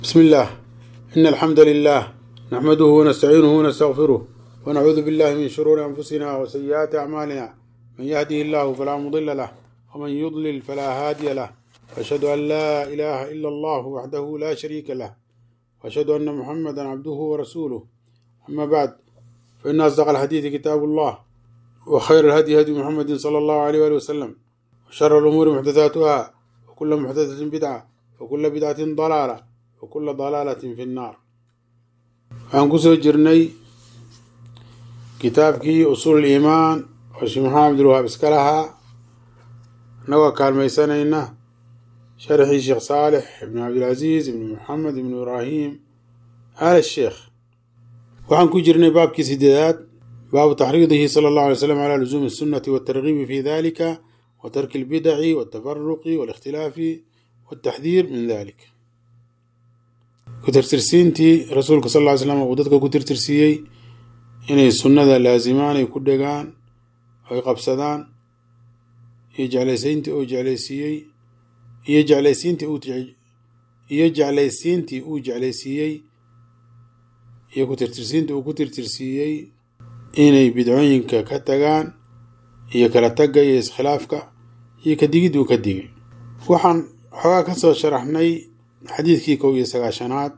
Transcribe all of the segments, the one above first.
بسم الله إن الحمد لله نحمده ونستعينه ونستغفره ونعوذ بالله من شرور أنفسنا وسيئات أعمالنا من يهده الله فلا مضل له ومن يضلل فلا هادي له وأشهد أن لا إله إلا الله وحده لا شريك له وأشهد أن محمدا عبده ورسوله أما بعد فإن أصدق الحديث كتاب الله وخير الهدي هدي محمد صلى الله عليه وآله وسلم وشر الأمور محدثاتها وكل محدثة بدعة وكل بدعة ضلالة وكل ضلالة في النار waxaan kusoo jirnay kitaabkii usuul iimaan oo sheekh maxamed cabdilwahaab iska lahaa annagoo kaalmaysanayna sharxii sheekh saalix ibn cabdilcasiis ibn maxamed ibn ibraahim aal sheekh waxaan ku jirnay baabkii sideedaad baabu taxriidihi sala allahu alay slam calaa lusuumi الsunnati waltargiibi fi dalika wa tarki albidaci waltafaruqi walikhtilaafi waltaxdiir min dalik ku-tirtirsiintii rasuulka sal ly slam uu dadka ku tirtirsiiyey inay sunnada laasimaan ay ku dhegaan ay qabsadaan iyo jeclaysayntii uu jeclaysiiyey iyo jeclaysiintii uu iyo jeclaysiintii uu jeclaysiiyey iyo ku-tirtirsiintii uu ku tirtirsiiyey inay bidcooyinka ka tagaan iyo kala tagga iyo iskhilaafka iyo kadigid uu ka digay waxaan xoogaa ka soo sharaxnay xadiidkii kow iyo sagaashanaad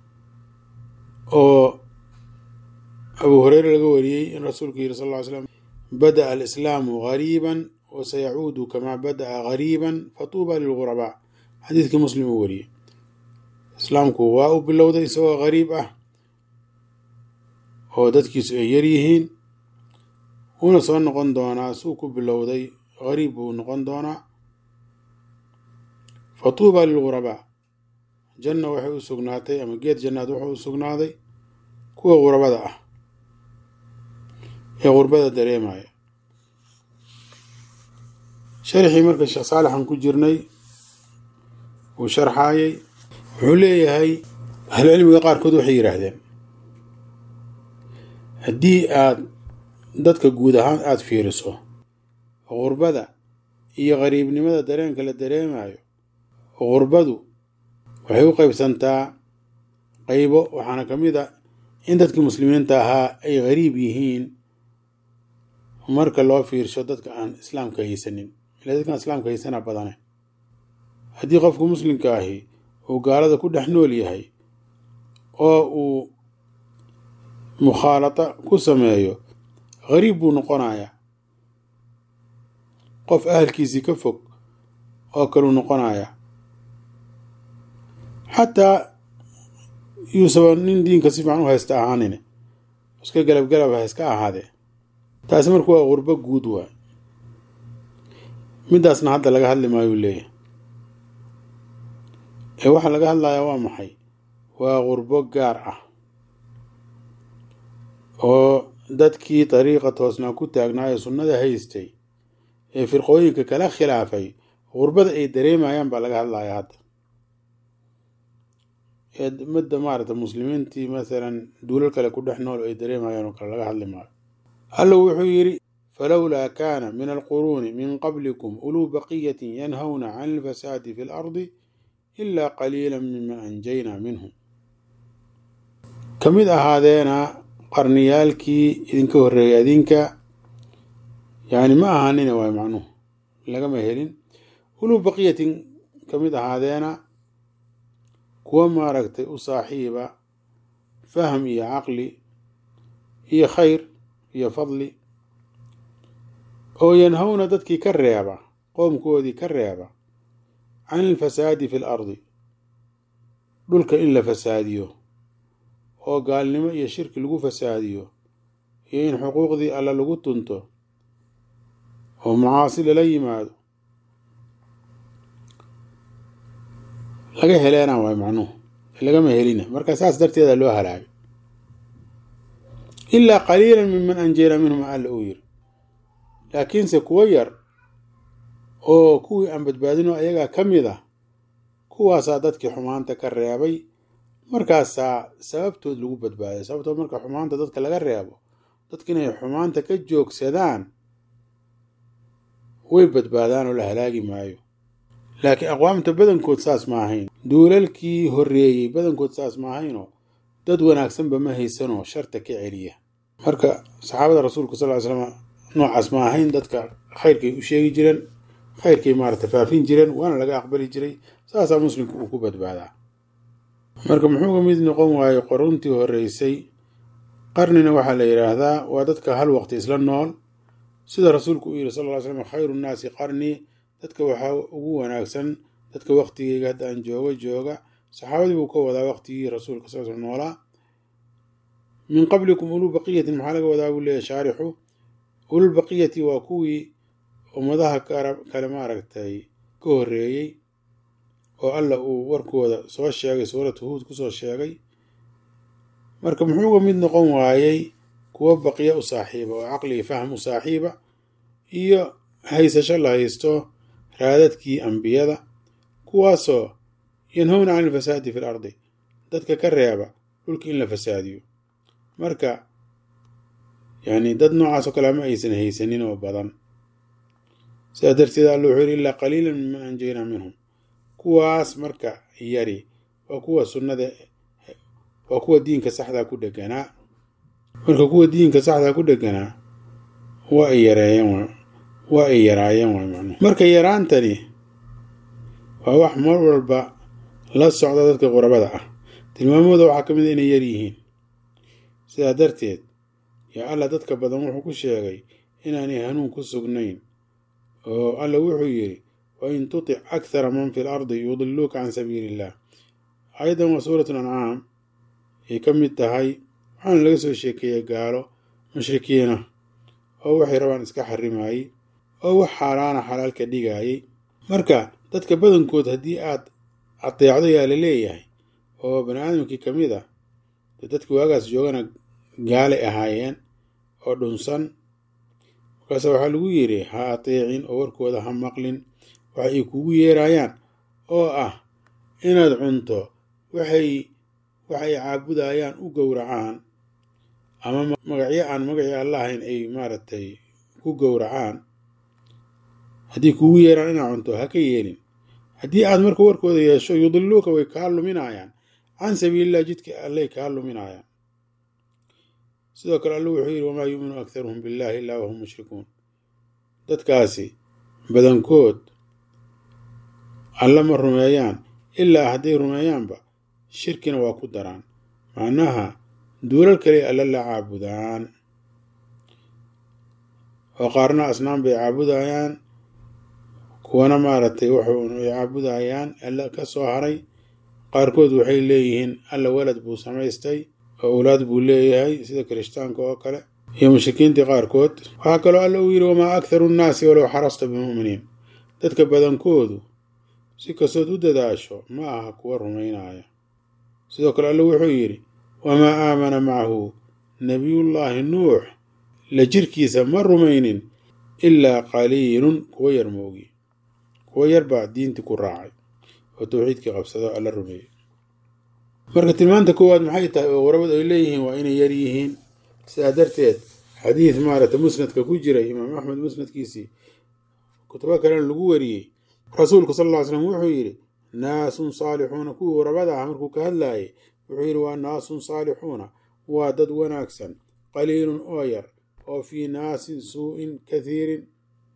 oo abuu hureyre laga wariyey in rasuulku yiri sal ly slam bada'a alislaamu gariiban wa sayacuudu kamaa bada'a gariiban fatuuba lilgurabaa xadiidkii muslim uu wariyey islaamku waa u bilowday isagoo gariib ah oo dadkiisu ay yar yihiin wuuna soo noqon doonaa suu ku bilowday gariib buu noqon doonaa fatuuba lilgurabaa janna waxay u sugnaatay ama geed jannaad wuxuu u sugnaaday kuwa qurabada ah ee qurbada dareemaya sharxii marka sheekh saalixan ku jirnay uu sharxaayay wuxuu leeyahay ahlucilmiga qaarkood waxay yidhaahdeen haddii aad dadka guud ahaan aada fiiriso qurbada iyo qariibnimada dareenka la dareemayo qurbadu waxay u qaybsantaa qaybo waxaana ka mid a in dadkii muslimiinta ahaa ay gariib yihiin marka loo fiirsho dadka aan islaamka haysanin ilaa dadkaan islaamka haysana badane haddii qofku muslimka ahi uu gaalada ku dhex nool yahay oo uu mukhaalata ku sameeyo gariib buu noqonayaa qof ahalkiisii ka fog oo kaluu noqonayaa xataa yuusaba nin diinka si fiican u haysta ahaanine iska galabgalab ha iska ahaadee taasi marka waa qurbo guud waay midaasna hadda laga hadli maayuu leeyahay ee waxaa laga hadlayaa waa maxay waa qurbo gaar ah oo dadkii dariiqa toosnaa ku taagnaa ee sunnada haystay ee firqooyinka kala khilaafay qurbada ay dareemayaan baa laga hadlayaa hadda midda maarata muslimiintii masalan duulal kale ku dhex nool ay dareemayaan oo kale laga hadli maayo alla wuxuu yidhi falowlaa kaana min alquruuni min qablikum uluu baqiyatin yanhawna can alfasaadi fi lardi ilaa qaliila miman anjaynaa minhum ka mid ahaadeena qarniyaalkii idinka horreeyay adinka yacni ma ahaanina waay macnuhu lagama helin uluu baqiyatin ka mid ahaadeena kuwa maaragtay u saaxiiba fahm iyo caqli iyo khayr iyo fadli oo yanhawna dadkii ka reeba qoomkoodii ka reeba can alfasaadi fi l ardi dhulka in la fasaadiyo oo gaalnimo iyo shirki lagu fasaadiyo iyo in xuquuqdii alla lagu tunto oo macaasi lala yimaado laga heleena waay macnuhu lagama helina marka saas darteeda loo halaagay ilaa qaliilan miman anjeyna minhum alla uu yiri laakiinse kuwo yar oo kuwii aan badbaadinoo ayagaa ka mid ah kuwaasaa dadkii xumaanta ka reebay markaasaa sababtood lagu badbaaday sababtood marka xumaanta dadka laga reebo dadka inay xumaanta ka joogsadaan way badbaadaan oo la halaagi maayo laakiin aqwaamta badankood saas ma ahayn duulalkii horreeyey badankood saas ma ahaynoo dad wanaagsanba ma haysanoo sharta ka celiya marka saxaabada rasuulka sal ly slam noocaas ma ahayn dadka khayrkay u sheegi jireen khayrkay maarata faafin jireen waana laga aqbali jiray saasaa muslimku uu ku badbaadaa marka muxuu ka mid noqon waaye qoruntii horreysay qarnina waxaa la yidhaahdaa waa dadka hal waqti isla nool sida rasuulku uu yidhi sal ly slam khayru nnaasi qarnii dadka waxaa ugu wanaagsan dadka waqtigeyga hadda aan joogo jooga saxaabadii buu ka wadaa waqtigii rasuulka sal sl noolaa min qablikum uluu baqiyatin maxaa laga wadaa buu leeyahy shaarixu ulul baqiyati waa kuwii ummadaha kale maaragtay ka horreeyey oo alla uu warkooda soo sheegay suuratu huud kusoo sheegay marka muxuu uga mid noqon waayey kuwo baqiya u saaxiiba oo caqligi fahm u saaxiiba iyo haysasho la haysto raadadkii ambiyada kuwaasoo yanhowna can ilfasaadi fi l ardi dadka ka reeba dhulka in la fasaadiyo marka yani dad noocaas oo kale ma aysan haysanin oo badan sidaa darteed alla wuxuu yidhi ilaa qaliilan miman anjaynaa minhum kuwaas marka yari waa kuwa sunnada waa kuwa diinka saxdaa ku dheganaa marka kuwa diinka saxdaa ku dheganaa waa ay yareeyeen waa ay yaraayeen waay macnuhu marka yaraantani waa wax mar walba la socda dadka qurabada ah tilmaamooda waxaa ka mid a inay yar yihiin sidaa darteed yaa alla dadka badan wuxuu ku sheegay inaanay hanuun ku sugnayn oo alla wuxuu yidhi wa in tutic akhara man fi l ardi yudiluuka can sabiili illah ayadan waa suuratu ancaam ay ka mid tahay waxaana laga soo sheekeeyey gaalo mushrikiina oo waxay rabaan iska xarimaayey oo wax xaaraana xalaalka dhigaayey marka dadka badankood haddii aad adeecdo yaa la leeyahay oo bani aadamkii ka mid ah de dadka waagaas joogana gaalay ahaayeen oo dhunsan markaase waxaa lagu yidhi ha ateecin oo warkooda ha maqlin waxa ay kugu yeerayaan oo ah inaad cunto waxay waxay caabudayaan u gowracaan ama magacyo aan magacii alla ahayn ay maaragtay ku gowracaan haddii kugu yeeraan inaad cunto ha ka yeelin haddii aad marka warkooda yeesho yudiluuka way kaa luminayaan can sabiililah jidka allay kaa luminayaan sidoo kale alla wuxuu yidhi wamaa yuuminu akharuhum billahi illaa wahum mushrikuun dadkaasi badankood alla ma rumeeyaan ilaa hadday rumeeyaanba shirkina waa ku daraan macnaha duulal kale alla la caabudaan oo qaarna asnaan bay caabudayaan kuwana maaragtay wuxuu ay caabudayaan alla ka soo haray qaarkood waxay leeyihiin alla walad buu samaystay oo owlaad buu leeyahay sida kirishtaanka oo kale iyo mushrikiintii qaarkood waxaa kaloo alla uu yidhi wamaa akharu nnaasi walow xarasta bimu'miniin dadka badankoodu si kastood u dadaasho ma aha kuwa rumaynaya sidoo kale alla wuxuu yidhi wamaa aamana macahu nebiyullaahi nuux la jirkiisa ma rumaynin ilaa qaliilun kuwa yar moogi kuwa yar baa diintii ku raacay oo tawxiidkii qabsado alla rumeeyey marka tilmaanta koowaad maxay tahay oo warabadu ay leeyihiin waa inay yar yihiin sidaa darteed xadiid maaragta musnadka ku jiray imaam axmed musnadkiisii kutubo kalena lagu wariyey rasuulku sal ll ly slam wuxuu yidhi naasun saalixuuna kuwii warabada ah markuu ka hadlaayay wuxuu yidhi waa naasun saalixuuna waa dad wanaagsan qaliilun oo yar oo fii naasin suu'in kathiirin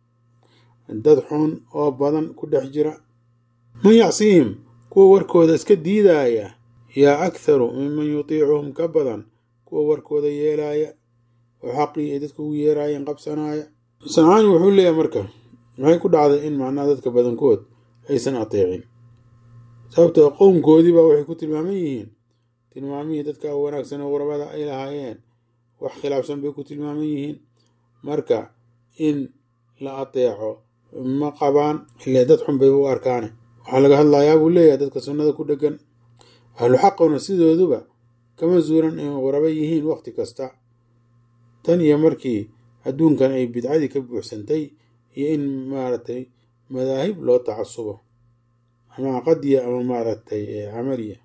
dad xun oo badan ku dhex jira man yacsiihim kuwa warkooda iska diidaaya yaa akharu minman yutiicuhum ka badan kuwa warkooda yeelaaya oo xaqii ay dadka ugu yeeraayeen qabsanaaya sancaani wuxuu leeyahay marka maxay ku dhacday in macnaha dadka badankood aysan ateecin sababtoo qowmkoodii baa waxay ku tilmaaman yihiin tilmaamihii dadka wanaagsan oo warabada ay lahaayeen wax khilaafsan bay ku tilmaaman yihiin marka in la ateeco ma qabaan ile dad xun bay u arkaane waxaa laga hadlayaa buu leeyahay dadka sunnada ku dheggan ahlu xaquna sidooduba kama suuran in waraba yihiin wakhti kasta tan iyo markii adduunkan ay bidcadii ka buuxsantay iyo in maaragtay madaahib loo tacasubo ama caqadiya ama maaragtay camaliya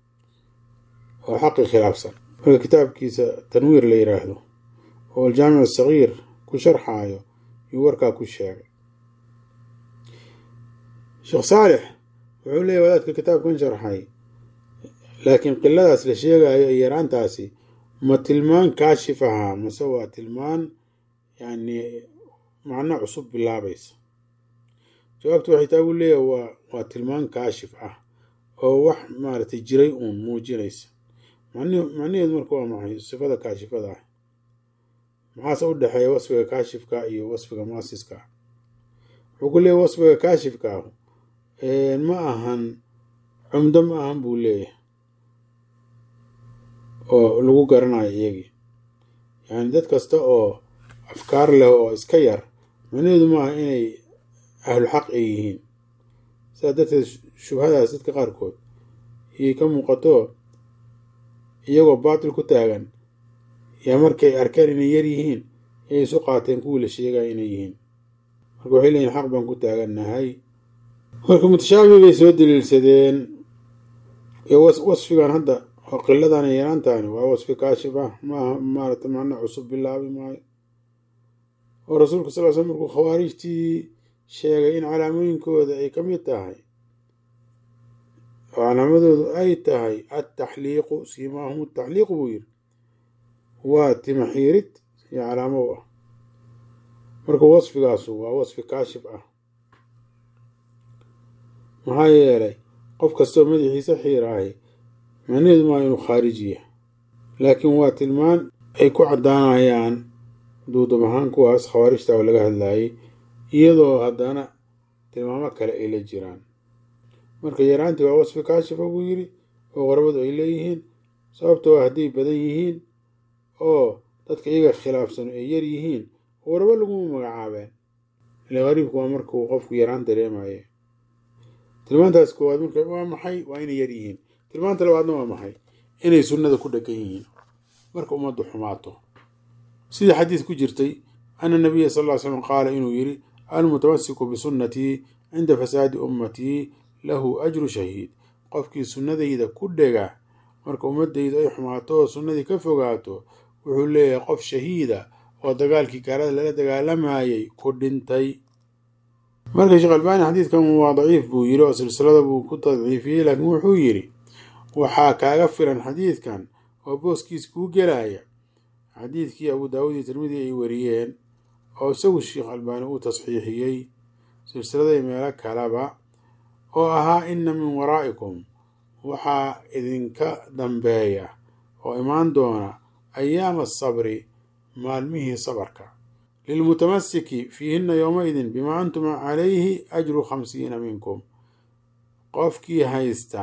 oo xaqi khilaafsan marka kitaabkiisa tanwiir la yidhaahdo oo aljaamic asagiir ku sharxaayo yuu warkaa ku sheegay sheekh saalix wuxuu leeyahy wadaadka kitaabkan sharxay laakiin qiladaas la sheegayo iyo yaraantaasi ma tilmaan kaashif ahaa mase waa tilmaan yacni macno cusub bilaabaysa jawaabtu waxay taa uu leeyahay waa waa tilmaan kaashif ah oo wax maaragtay jiray uun muujinaysa macnaheedu marka waa maxay sifada kaashifada ah maxaase u dhexeeya wasfiga kaashifka iyo wasfiga muasiska wuxuu ku leeyahy wasfiga kaashifka ah ma ahan cumdo ma ahan buu leeyahay oo lagu garanayo iyagii yacni dad kasta oo afkaar leh oo iska yar macnaheedu maaha inay ahlulxaq ay yihiin sidaa darteed shubhadaas dadka qaarkood iyay ka muuqato iyagoo baatil ku taagan yaa markay arkeen inay yar yihiin yay isu qaateen kuwii la sheegaya inay yihiin marka waxay leeyihin xaq baan ku taagannahay marka mutashaabi bay soo daliilsadeen wasfigan hadda oo qiladan yaraantaani waa wasfi kaashif ah maaha maarata macno cusub bilaabi maayo oo rasuulka sal l sl markuu khawaarijtii sheegay in calaamooyinkooda ay ka mid tahay oo calaamadoodu ay tahay attaxliiqu siimaahum ataxliiqu buu yiri waa timaxiirid iyo calaamo u ah marka wasfigaasu waa wasfi kaashif ah maxaa yeelay qof kastoo madaxiisa xiiraahay macnaheedu maa inuu khaarijiya laakiin waa tilmaan ay ku caddaanayaan duudub ahaan kuwaas khawaarijta oo laga hadlaayay iyadoo haddana tilmaamo kale ay la jiraan marka yaraantii waa wasfi kaashifa buu yidhi oo qorabadu ay leeyihiin sababtoo hadday badan yihiin oo dadka iyaga khilaafsan ay yar yihiin warabo laguma magacaabeen ile qariibku waa markuu qofku yaraan dareemaye tilmaantaas koowaad marka waa maxay waa inay yar yihiin tilmaanta labaadna waa maxay inay sunnada ku dhegan yihiin marka ummaddu xumaato sidii xadiis ku jirtay ana nabiya sal ll ly slam qaala inuu yidhi almutamasiku bisunnatii cinda fasaadi ummatii lahu ajru shahiid qofkii sunnadayda ku dhega marka ummadaydu ay xumaato oo sunnadii ka fogaato wuxuu leeyahay qof shahiida oo dagaalkii gaalada lala dagaalamayay ku dhintay marka sheekh albaani xadiidkan waa daciif buu yidhi oo silsilada buu ku tadciifiyey laakiin wuxuu yidhi waxaa kaaga filan xadiidkan oo booskiis kuu gelaya xadiidkii abu daawuud iyo tirmidi ay wariyeen oo isagu sheekh albaani uu tasxiixiyey silsiladay meelo kaleba oo ahaa inna min waraa'ikum waxaa idinka dambeeya oo imaan doona ayaama asabri maalmihii sabarka lilmutamasiki fiihinna yowmaidin bimaa antum calayhi ajru khamsiina minkum qofkii haysta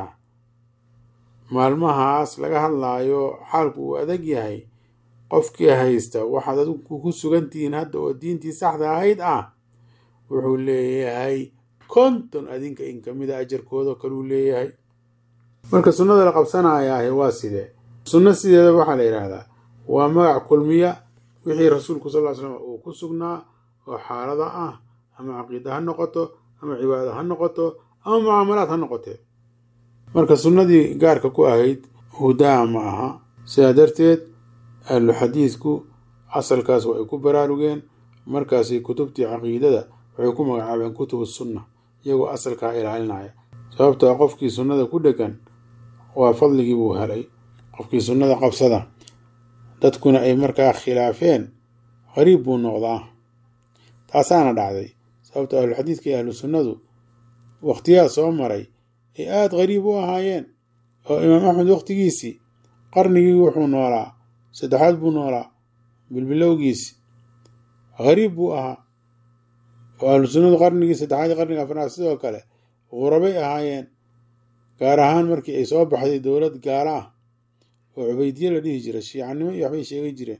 maalmahaas laga hadlaayo xaalku uu adag yahay qofkii haysta waxaad adigu ku sugantihiin hadda oo diintii saxda ahayd ah wuxuu leeyahay konton adinka in kamida ajarkooda kaluu leeyahay marka sunnada la qabsanayaahe waa sidee sunno sideeda waxaa la yidhaahdaa waa magac kulmiya wixii rasuulku sal ly slam uu ku sugnaa oo xaalada ah ama caqiida ha noqoto ama cibaada ha noqoto ama mucaamalaad ha noqotee marka sunnadii gaarka ku ahayd hudaa ma aha sidaa darteed ahlu xadiidku asalkaas waa ay ku baraarugeen markaasi kutubtii caqiidada waxay ku magacaabeen kutubu sunna iyagoo asalkaa ilaalinaya sababtaa qofkii sunnada ku dhegan waa fadligii buu helay qofkii sunnada qabsada dadkuna ay markaa khilaafeen qariib buu noqdaa taasaana dhacday sababta ahluxadiidka iyo ahlu sunnadu wakhtiyaa soo maray ay aada qariib u ahaayeen oo imaam axmed wakhtigiisii qarnigii wuxuu noolaa saddexaad buu noolaa bilbilowgiisi qariib buu ahaa oo ahlu sunnadu qarnigii saddexaad iyo qarniga afraad sidoo kale qurabay ahaayeen gaar ahaan markii ay soo baxday dowlad gaala ah oo cubaydiye la dhihi jira shiicanimo iyo waxbay sheegay jireen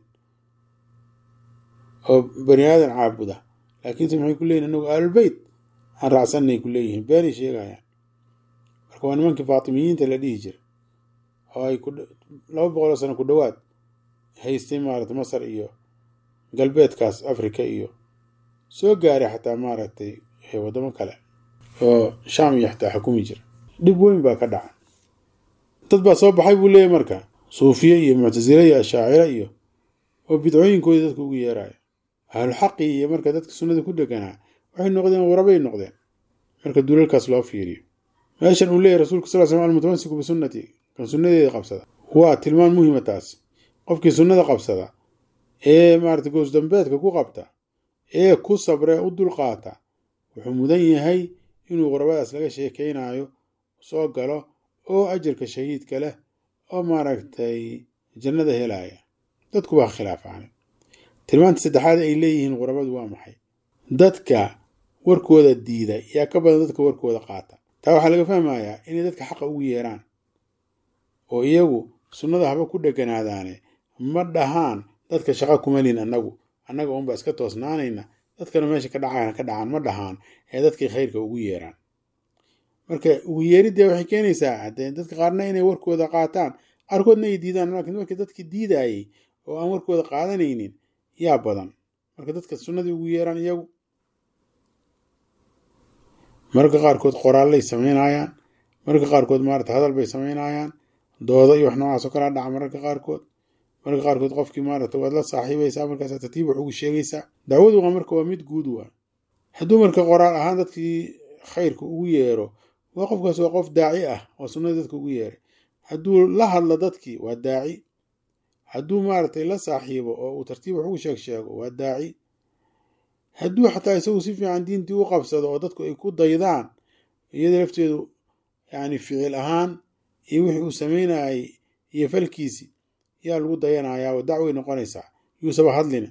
oo bani aadan caabuda laakiinse maxay ku leeyihin anagu ahlulbeyt aan raacsanay ku leeyihiin beenay sheegayaan marka waa nimankii faatimiyiinta la dhihi jira oo ay laba boqoloo sano ku dhowaad haystay maaragtay masar iyo galbeedkaas africa iyo soo gaaray xataa maaragtay waddamo kale oo shaam iyo xataa xukumi jira dhib weyn baa ka dhaca dad baa soo baxay buu leeyahy marka suufiye iyo muctasile iyo ashaaciro iyo oo bidcooyinkoodii dadka ugu yeeraya ahluxaqii iyo marka dadka sunnada ku dheganaa waxay noqdeen warabay noqdeen marka dulalkaas loo fiiriyo meeshan uu leeyahy rasulka sal slam almutamasiku bisunnati kan sunnadeeda qabsada waa tilmaan muhima taas qofkii sunnada qabsada ee maarata goosdambeedka ku qabta ee ku sabree u dulqaata wuxuu mudan yahay inuu qurabadaas laga sheekaynayo soo galo oo ajarka shahiidka leh oo maaragtay jannada helaya dadku waa khilaafaane tilmaanta saddexaad ay leeyihiin qurabadu waa maxay dadka warkooda diida yaa ka badan dadka warkooda qaata taa waxaa laga fahmayaa inay dadka xaqa ugu yeeraan oo iyagu sunnada haba ku dheganaadaane ma dhahaan dadka shaqa kumalin annagu annaga unba iska toosnaanayna dadkana meesha ka dhacaan ka dhacaan ma dhahaan ee dadkii khayrka ugu yeeraan marka ugu yeeridee waxay keenaysaa haddee dadka qaarna inay warkooda qaataan qaarkoodna ay diidaan laakiin marka dadkii diidayay oo aan warkooda qaadanaynin yaa badan marka dadka sunnadii ugu yeeraan iyagu mararka qaarkood qoraallay samaynayaan mararka qaarkood maarata hadal bay samaynayaan dooda iyo wax noocaasoo kalaa dhaca mararka qaarkood mararka qaarkood qofkii maarata waad la saaxiibaysaa markaas tartiib wax ugu sheegaysaa dacwadu waa marka waa mid guud waa hadduu marka qoraal ahaan dadkii khayrka ugu yeero waa qofkaas waa qof daaci ah oo sunnadii dadka ugu yeeray hadduu la hadlo dadkii waa daaci hadduu maaragtay la saaxiibo oo uu tartiib wax ugu sheeg sheego waa daaci hadduu xataa isagu si fiican diintii u qabsado oo dadku ay ku daydaan iyada lafteedu yani ficil ahaan iyo wixii uu samaynayay iyo falkiisi yaa lagu dayanayaa oo dacway noqonaysaa yuusaba hadlina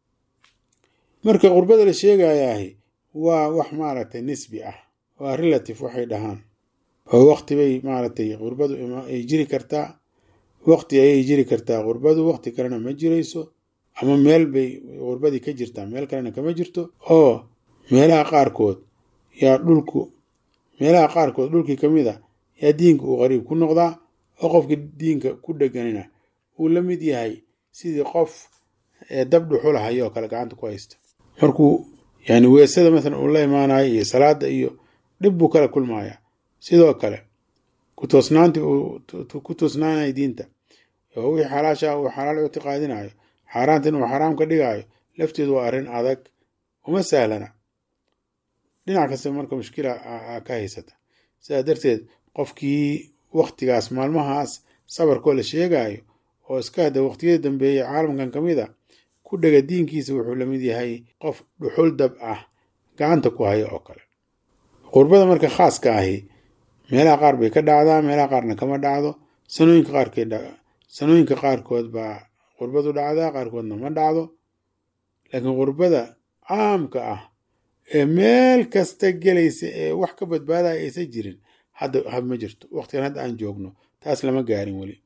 marka qurbada la sheegayaahi waa wax maaragtay nisbi ah waa relative waxay dhahaan oo waqti bay maaragtay qurbadu ay jiri kartaa waqti ayay jiri kartaa qurbadu waqti kalena ma jirayso ama meel bay qurbadii ka jirtaa meel kalena kama jirto oo meelaha qaarkood yaa dhulku meelaha qaarkood dhulkii ka mid a yaa diinka uu qariib ku noqdaa oo qofkii diinka ku dheganina uu la mid yahay sidii qof dab dhuxulahayo oo kale gacanta ku haysta markuu yani weesada maalan uu la imaanayo iyo salaada iyo dhib buu kala kulmayaa sidoo kale ku toosnaanti uu ku toosnaanayo diinta oo wixii xalaasha uu xalaal ictiqaadinayo xaaraantan uu xaraam ka dhigaayo lafteedu waa arrin adag uma sahlana dhinac kasta marka mushkila ka haysata sidaa darteed qofkii waktigaas maalmahaas sabarkoo la sheegayo oo iska hada waqtiyada dambeeyey caalamkan ka mid a ku dhega diinkiisa wuxuu lamid yahay qof dhuxul dab ah gacanta ku haya oo kale qurbada marka khaaska ahi meelaha qaar bay ka dhacdaa meelaha qaarna kama dhacdo sanooyinka qaarkeed sanooyinka qaarkood baa qurbadu dhacdaa qaarkoodna ma dhacdo laakiin qurbada caamka ah ee meel kasta gelaysa ee wax ka badbaadaya aysan jirin hadda hab ma jirto waqtigan hadda aan joogno taas lama gaarin weli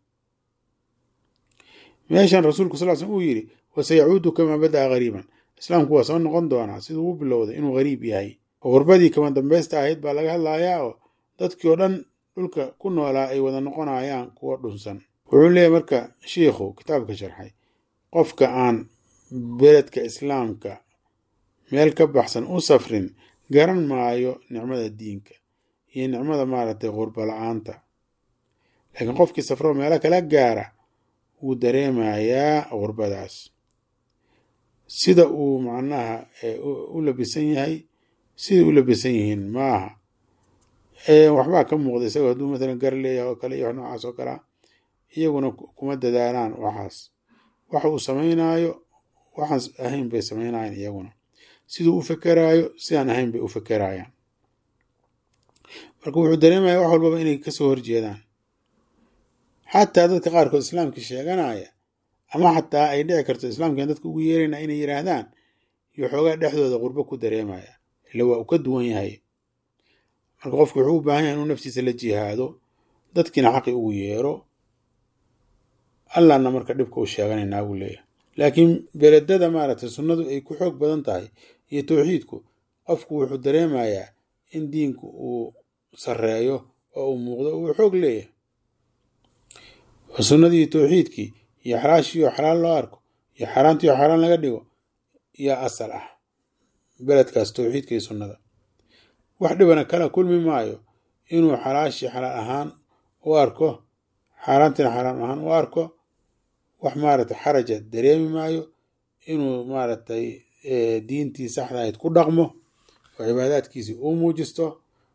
meeshan rasuulku sal slm uu yidhi wasayacuudu kamaa bada'a gariiban islaamku waa soo noqon doonaa siduu u bilowday inuu gariib yahay oo qurbadii kama dambaysta ahayd baa laga hadlayaa oo dadkii oo dhan dhulka ku noolaa ay wada noqonayaan kuwa dhunsan wuxuu leeyahy marka shiikhu kitaabka sharxay qofka aan beledka islaamka meel ka baxsan u safrin garan maayo nicmada diinka iyo nicmada maaragtay qurba la-aanta laakiin qofkii safroo meelo kala gaara wuu dareemayaa qurbadaas sida uu macnaha u labisan yahay siday u labisan yihiin maaha waxbaa ka muuqda isagoo hadduu matalan gar leeyahay oo kale iyo wax noocaas oo kalea iyaguna kuma dadaalaan waxaas waxa uu samaynaayo waxaan ahayn bay samaynayaan iyaguna siduu u fekeraayo sidaan ahayn bay u fekerayaan marka wuxuu dareemaya wax walbaba inay kasoo horjeedaan xataa dadka qaarkood islaamka sheeganaya ama xataa ay dhici karto islaamkan dadka ugu yeerayna inay yidhaahdaan iyo xoogaa dhexdooda qurbo ku dareemaya ila waa uu ka duwan yahay marka qofku wuxuu u baahan yahay inuu naftiisa la jihaado dadkiina xaqi ugu yeero allahna marka dhibka u sheeganaynaa buu leeyahay laakiin beledada maaragtay sunnadu ay ku xoog badan tahay iyo towxiidku qofku wuxuu dareemayaa in diinku uu sarreeyo oo uu muuqdo uu xoog leeyahay oo sunnadii towxiidkii iyo xalaashiioo xalaal loo arko iyo xaaraantiioo xaaraan laga dhigo yaa asal ah beledkaas towxiidka iyo sunnada wax dhibana kala kulmi maayo inuu xalaashii xalaal ahaan u arko xaaraantiina xaaraan ahaan u arko wax maaragtay xaraja dareemi maayo inuu maaragtay diintii saxda ahayd ku dhaqmo oo cibaadaadkiisii uu muujisto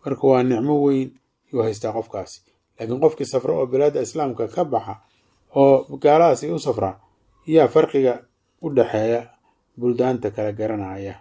marka waa nicmo weyn yuu haystaa qofkaasi laakiin qofkii safra oo bilaadda islaamka ka baxa oo gaaladaasi u safra yaa farqiga u dhexeeya buldaanta kala garanaya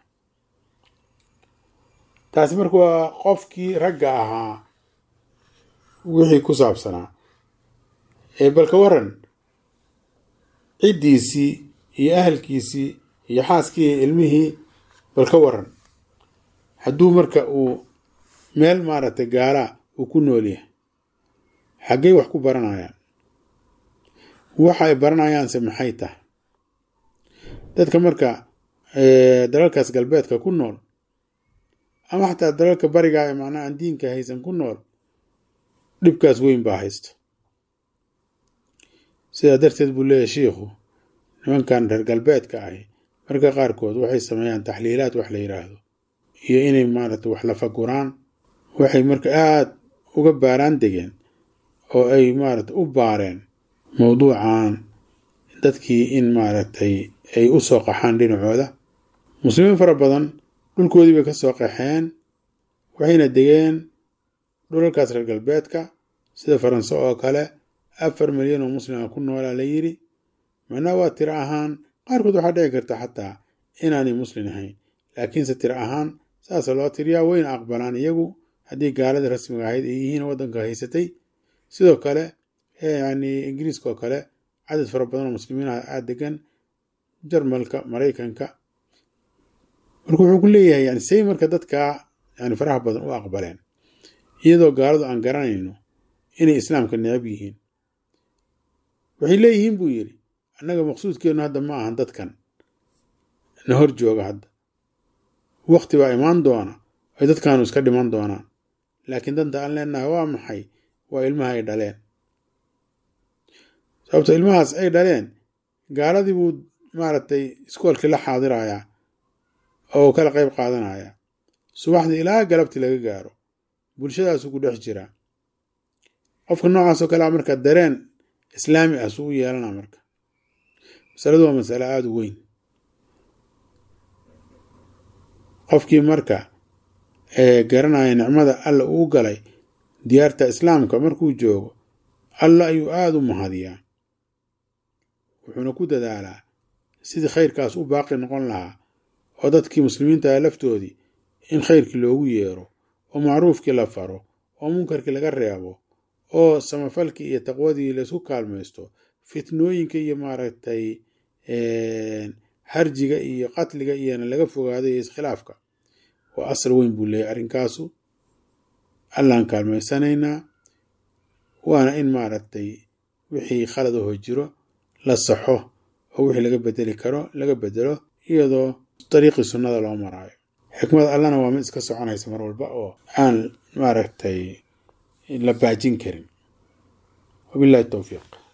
taasi marka waa qofkii ragga ahaa wixii ku saabsanaa ee balka waran ciddiisii iyo ahalkiisii iyo xaaskii iyo ilmihii balka waran hadduu marka uu meel maaragtay gaalaa uu ku nool yahay xaggay wax ku baranayaan waxa ay baranayaanse maxay tahay dadka marka dalalkaas galbeedka ku nool ama xataa dalalka bariga ee macnaha aan diinka haysan ku nool dhibkaas weyn baa haysto sidaa darteed buu leeyahay shiikhu nimankan reer galbeedka ahi marka qaarkood waxay sameeyaan taxliilaad wax la yidhaahdo iyo inay maaragtay wax la faguraan waxay marka aada uga baaraan degeen oo ay maaragtay u baareen mowduucan dadkii in maaragtay ay u soo qaxaan dhinacooda muslimiin fara badan dhulkoodii bay ka soo qaxeen waxayna degeen dhulalkaas reer galbeedka sida faranse oo kale afar milyan oo muslima ku noolaa la yidhi macnaha waa tiro ahaan qaarkood waxaa dhici karta xataa inaanay muslin ahayn laakiinse tiro ahaan saasa loo tiriyaa wayna aqbalaan iyagu haddii gaaladii rasmiga ahayd ay yihiin waddanka haysatay sidoo kale yani ingiriiska oo kale cadad fara badan oo muslimiin ah aada degan jarmalka maraykanka marka wuxuu ku leeyahay yani say marka dadkaa yani faraha badan u aqbaleen iyadoo gaaladu aan garanayno inay islaamka necab yihiin waxay leeyihiin buu yidhi annaga maqsuudkeennu hadda ma ahan dadkan na hor jooga hadda wakti baa imaan doona ay dadkaanu iska dhiman doonaan laakiin danta aan leenahay waa maxay waa ilmaha ay dhaleen sababto ilmahaas ay dhaleen gaaladii buu maaragtay iskoolkii la xaadirayaa oo kala qayb qaadanaya subaxdii ilaa galabtii laga gaaro bulshadaasuu ku dhex jiraa qofka noocaasoo kalea marka dareen islaami ah suu u yeelana marka masaladu waa masale aada u weyn qofkii marka garanaya nicmada alla uu galay diyaarta islaamka markuu joogo alla ayuu aada u mahadiyaa wuxuuna ku dadaalaa sidii khayrkaas u baaqi noqon lahaa oo dadkii muslimiinta laftoodii in khayrkii loogu yeero oo macruufkii la faro oo munkarkii laga reebo oo samafalkii iyo taqwadii laysku kaalmaysto fitnooyinka iyo maaragtay harjiga iyo qatliga iyona laga fogaado iyo iskhilaafka waa asal weyn buu leeyahy arrinkaasu allaan kaalmaysanaynaa waana in maaragtay wixii khalad aho jiro la saxo oo wixii laga bedeli karo laga bedelo iyadoo dariiqii sunnada loo maraayo xikmad allana waa mid iska soconaysa mar walba oo aan maaragtay la baajin karin wabillahi towfiiq